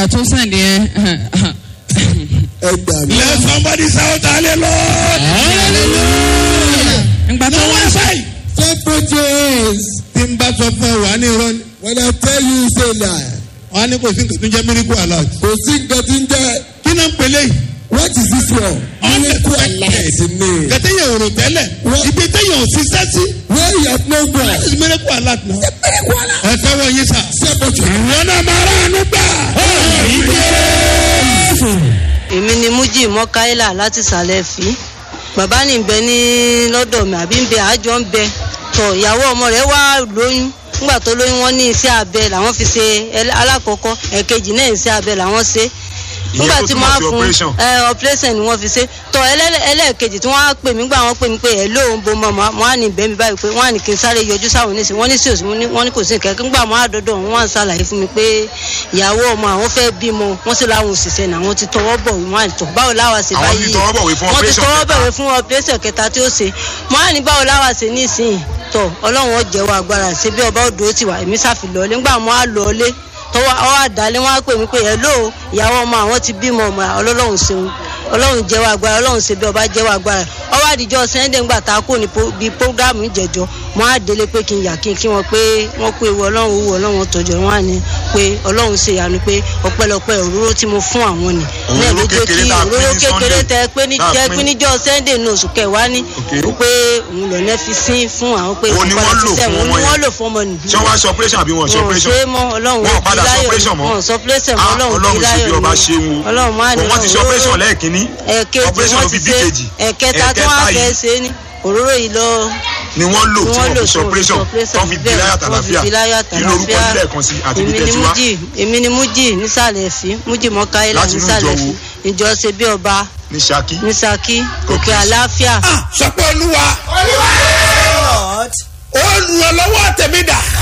naira tó sẹ̀ndì yẹn ẹ gbà mí. let somebody shout hallelujah. ìgbà tó tó wá wá báyìí. separate your hands. tí n bá sọ fún ẹ wà á ní irọ́ ni when I tell you say lie. wà á ní kò sí nǹkan tó ń jẹ́ miracle alert. kò sí nǹkan tí ń jẹ́ kí náà ń pèlè yìí. what is this one. miracle alert ni. kẹtẹ yẹn ò rò tẹ́lẹ̀ Wọ́n- ibi tẹ́yẹ̀ ò ṣiṣẹ́ sí. where you have no this God. is miracle alert náà. miracle alert. ẹ tẹ́wọ́ yín sà. separate your hands. ìwọ náà máa rà ánú gbà. èmi ni mújì mọ́káílà láti sàlẹ̀ fi bàbá ní bẹ ní lọ́dọ̀ mi àbí ń bẹ àjọ ń bẹ tọ ìyàwó ọmọ rẹ̀ wá lóyún nígbà tó lóyún wọn ní iṣẹ́ abẹ làwọn fi ṣe ẹlẹ́- alákọ̀ọ́kọ́ ẹ̀kejì náà iṣẹ́ abẹ làwọn ṣe nígbà tó tí túmọ̀ mo á sí fún operation. ẹ operation ni wọ́n fi ṣe tọ ẹlẹ́- ẹlẹ́ẹ̀kejì tí wọ́n á pè mí gbà wọ́n pè mí pé ẹ̀ lóun bo mọ́ wọn á ní bẹ́ẹ̀ mi báyìí pé wọ́n á ní kí n sáré yọjú sáwọn oníṣẹ́ wọ́n ní sí òsì wọ́n ní kò sí nǹkan nígbà wọn á dọ́dọ̀ wọn á ṣàlàyé fún mi pé ìyàwó ọmọ àwọn fẹ́ bímọ wọ́n sì láwọn òṣìṣẹ́ náà wọ́n ti tọwọ́ bọ̀ wọ́n á tọ̀ báwo láwa ṣe Àwọn báyìí ti tọwọ́ bọ̀wé fún wọ́n ti operation tọwọ́ kẹta. bọ̀wé fún operation kẹta tí ó ṣe wọ́n á ní báwo láwa ṣe ní ìsìn tọ̀ ọlọ́run ó jẹ́wọ́ agbára ṣe bí ọba òdò ti wà èmi ṣàfi lọ́ọ́lé nígbà wọn á lọ́ọ́lé tọwọ́ ọ àdálé wọn á pè mí pé ẹ lóò ìyàwó ọmọ àwọn ti bímọ ọmọ ọlọ́run ṣeun ọlọ́run jẹ́wọ́ agbára ọlọ́run ṣe bí ọba jẹ́wọ́ agbára ọwọ́ àdìjọ́ sẹ́ńdẹ̀ ńgbà tá a kò ní po- bí prógámù ìjẹ̀jọ́ wọn á délé pé kí n yà kí n kí wọn pé wọn kó ewu ọlọ́run owó ọlọ́run tọjọ́ wọn á ní pé ọlọ́run ṣe ìyanu pé ọpẹ́lọpẹ́ òróró tí mo fún àwọn ni náà ló jẹ́ kékeré kí tá a pín òróró ní kékeré Sunday. tẹ pé ní Tá a jẹ́ pín. pé níjọ́ sẹ́ńdẹ̀ ní oṣù kẹwàá ní Okay. pé òun lọ nẹ́ fi sín fún àwọn pé Òun ni padà wọ́n lò ṣiṣẹ́, fún òun ọmọ ni yẹn. wọ́n lò fún ọmọ nìyí ṣé wọ́n á ṣe operation àbí wọ́n ṣe wọn ò operation. ṣe é mọ́ ọlọ́run Wọn ò padà bí ṣe láyọ̀ operation mọ́. wọn ò sọ operation mọ́ Ah, ọlọ́run Ọlọ́run bí ṣe bí láyọ̀ ọba ni. ṣe ń wo. ọlọ́run máa ní wọ́n ti ṣe òróró- operation lẹ́ẹ̀kínní. ẹ̀ẹ̀kejì operation wọ́n ló ti fi bí ṣe kejì. ẹ̀ẹ̀kẹta tí wọ́n á fẹ́ ṣe é ní òróró yìí lọ ni wọ́n lò ni tí wọ́n wọ́n lò fi ṣe tí wọ́n fi operation ṣe operation tó fi bí bẹ́ẹ̀, láyà wọ́n fi tàlàfíà bí láyà kí lorúkọ tàlàfíà. ilé ẹ̀kan sí àti èmi ibi ni tẹ̀síwá. mújì èmi ni mújì nísàlẹ̀ fi mújì mọ́káyílà Láti inú nísàlẹ̀ ìjọ fi wo? ìjọ ṣe bí ọba ní Ṣakí. ní Ṣakí òkè Okay. àlàáfíà sọ pé olúwa olùrànlọ́wọ́ tèmi dà